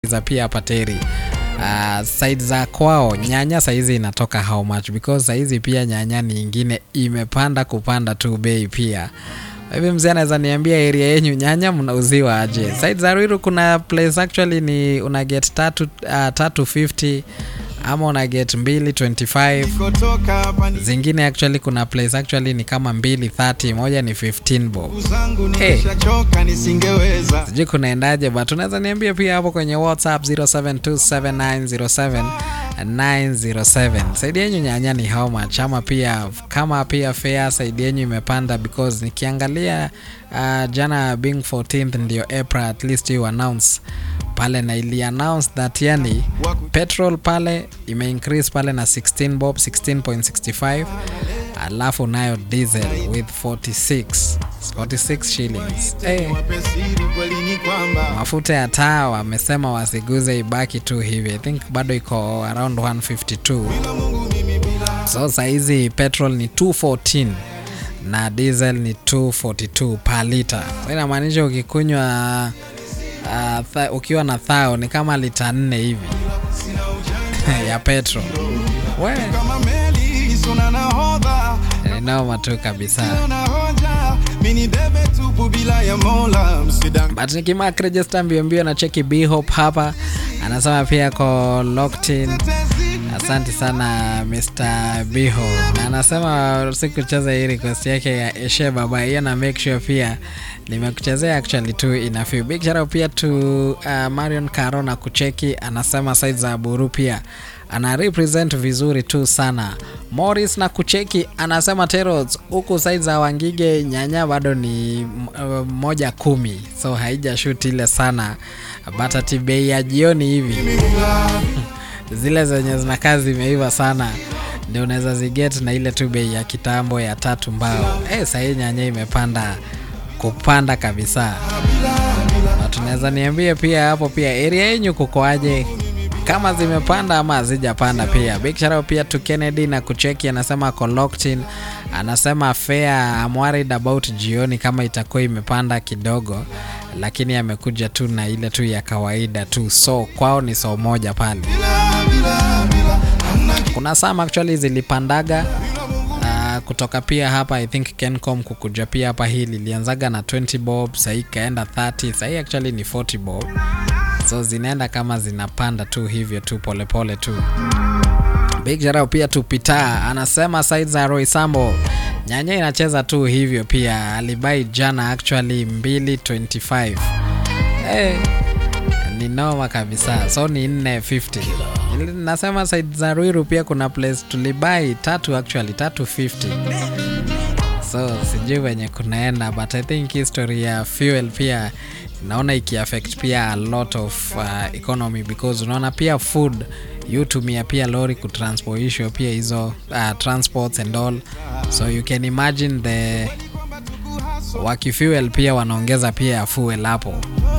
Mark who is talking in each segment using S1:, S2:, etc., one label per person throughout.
S1: za pia pateri uh, side za kwao nyanya saizi inatoka how much because saizi pia nyanya ni ingine imepanda kupanda tu bei pia hivi mzee anaweza niambia area yenyu nyanya mnauziwa aje side za ruiru kuna place actually ni una get tatu, uh, tatu 50 ama una get mbili 25 zingine actually kuna place actually ni kama mbili 30 moja ni 15 bob Hey. sijui kunaendaje but unaweza niambia pia hapo kwenye whatsapp 0727907907 saidi yenyu nyanya ni how much ama pia kama pia fair saidi yenyu imepanda because nikiangalia uh, jana being 14th ndio april at least you announce pale na ili announce that yani petrol pale ime increase pale na 16 bob 16.65 alafu nayo diesel with 46 46 shillings hey. mafuta ya taa wamesema wasiguze ibaki tu hivi i think bado iko around 152 so saizi petrol ni 214 na diesel ni 242 per liter so inamaanisha ukikunywa uh, tha, ukiwa na thao ni kama lita nne hivi ya petrol we ni noma tu kabisa but nikimark register mbio mbio na cheki bhop hapa anasema pia ko locked in asante sana mr biho na anasema sikucheza hii request yake ya eshe baba hiyo na make sure pia nimekuchezea actually tu inafeel big shout out pia to uh, marion caro na kucheki anasema side za buru pia ana represent vizuri tu sana morris na kucheki anasema teros huku side za wangige nyanya bado ni uh, moja kumi so haija shut ile sana but ati bei ya jioni hivi zile zenye zinakaa zimeiva sana ndio unaweza ziget na ile tu bei ya kitambo ya tatu mbao hey, sahii nyanya imepanda kupanda kabisa na tunaweza niambia pia hapo pia area yenyu kukoaje kama zimepanda ama hazijapanda pia big shout out pia to kennedy na kucheki anasema ako locked in anasema fair I'm worried about jioni kama itakuwa imepanda kidogo lakini amekuja tu na ile tu ya kawaida tu so kwao ni so moja pale kuna sam actually zilipandaga uh, kutoka pia hapa i think kencom kukuja pia hapa hii lilianzaga na 20 bob sahii ikaenda 30 sahii actually ni 40 bob so zinaenda kama zinapanda tu hivyo tu polepole tu big jarau pia tupita anasema side za roy sambo nyanya inacheza tu hivyo pia alibai jana actually 225 hey, ni noma kabisa so ni 450 nasema side za ruiru pia kuna place tulibai tatu actually tatu 50 so sijui venye kunaenda but i think history ya fuel pia naona ikiaffect pia a lot of uh, economy because unaona pia food yutumia pia lori kutransportisho pia hizo uh, transports and all so you can imagine the wakifuel pia wanaongeza pia ya fuel hapo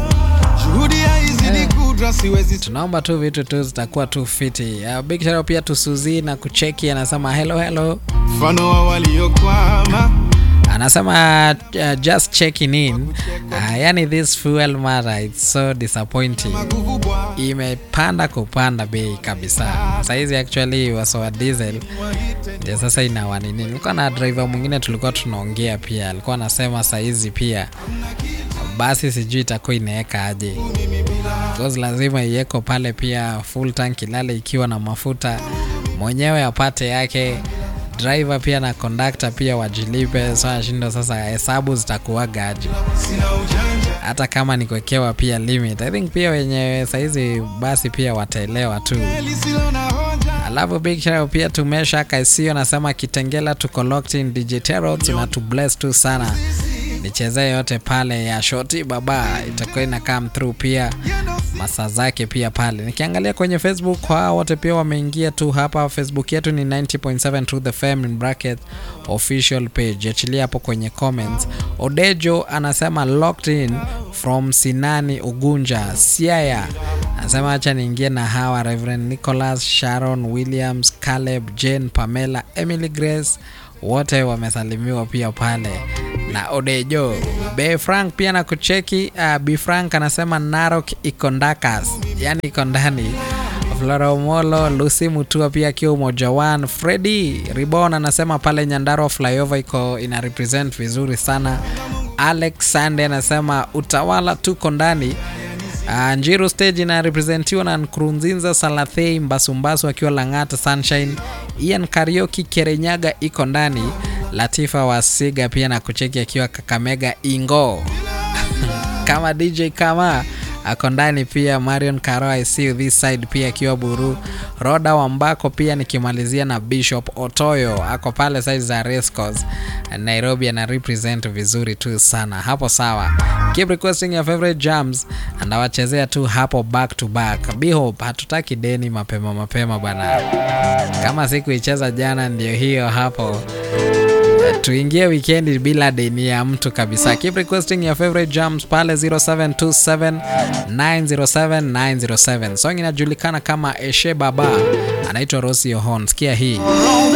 S1: tunaomba tu vitu tu zitakuwa tu fiti uh, big shout out pia to Suzy na kucheki anasema hello hello
S2: mfano wa waliokwama
S1: anasema uh, just checking in uh, yani this fuel mara it's so disappointing imepanda kupanda bei kabisa saizi actually wasowa diesel ndio sasa inawanini nilikuwa na driver mwingine tulikuwa tunaongea pia alikuwa anasema saizi pia basi sijui itakuwa inaweka aje because lazima iweko pale pia full tank ilale ikiwa na mafuta mwenyewe apate yake driver pia na conductor pia wajilipe so ashindo sasa hesabu zitakuwaga aje hata kama ni kuwekewa pia limit i think pia wenye saizi basi pia wataelewa tu alafu big shout pia tumesha kaisio nasema kitengela tuko locked in digiterots na tu bless tu sana nichezee yote pale ya shoti baba itakuwa ina come through pia masaa zake pia pale nikiangalia kwenye facebook kwa wote pia wameingia tu hapa facebook yetu ni 90.7 to the fam in bracket official page achilia hapo kwenye comments odejo anasema locked in from sinani ugunja siaya anasema hacha niingie na hawa reverend nicholas sharon williams caleb jane pamela emily grace wote wamesalimiwa pia pale na Odejo. Be Frank pia na kucheki. Uh, B Frank anasema Narok iko ndakas, yani iko ndani. Flora Omolo, Lucy Mutua pia akiwa umoja one. Freddy Ribon anasema pale Nyandarua flyover iko ina represent vizuri sana. Alex Sande anasema utawala tuko ndani. Uh, Njiru stage ina representiwa na Nkurunzinza Salathei Mbasumbasu akiwa Lang'ata Sunshine. Ian Karioki Kerenyaga iko ndani. Latifa Wasiga pia na kucheki akiwa Kakamega Ingo kama DJ kama ako ndani pia. Marion Karo I see you this side pia akiwa Buru. Roda Wambako pia nikimalizia na Bishop Otoyo ako pale side za Rescos Nairobi, ana represent vizuri tu sana hapo. Sawa, keep requesting your favorite jams and awachezea tu hapo back to back. Bihope hatutaki deni mapema mapema bwana, kama siku icheza jana ndio hiyo hapo tuingie wikendi bila deni ya mtu kabisa. Keep requesting your favorite jams pale 0727 907 907. Song inajulikana kama Eshe Baba, anaitwa Rosie Ohon. Sikia hii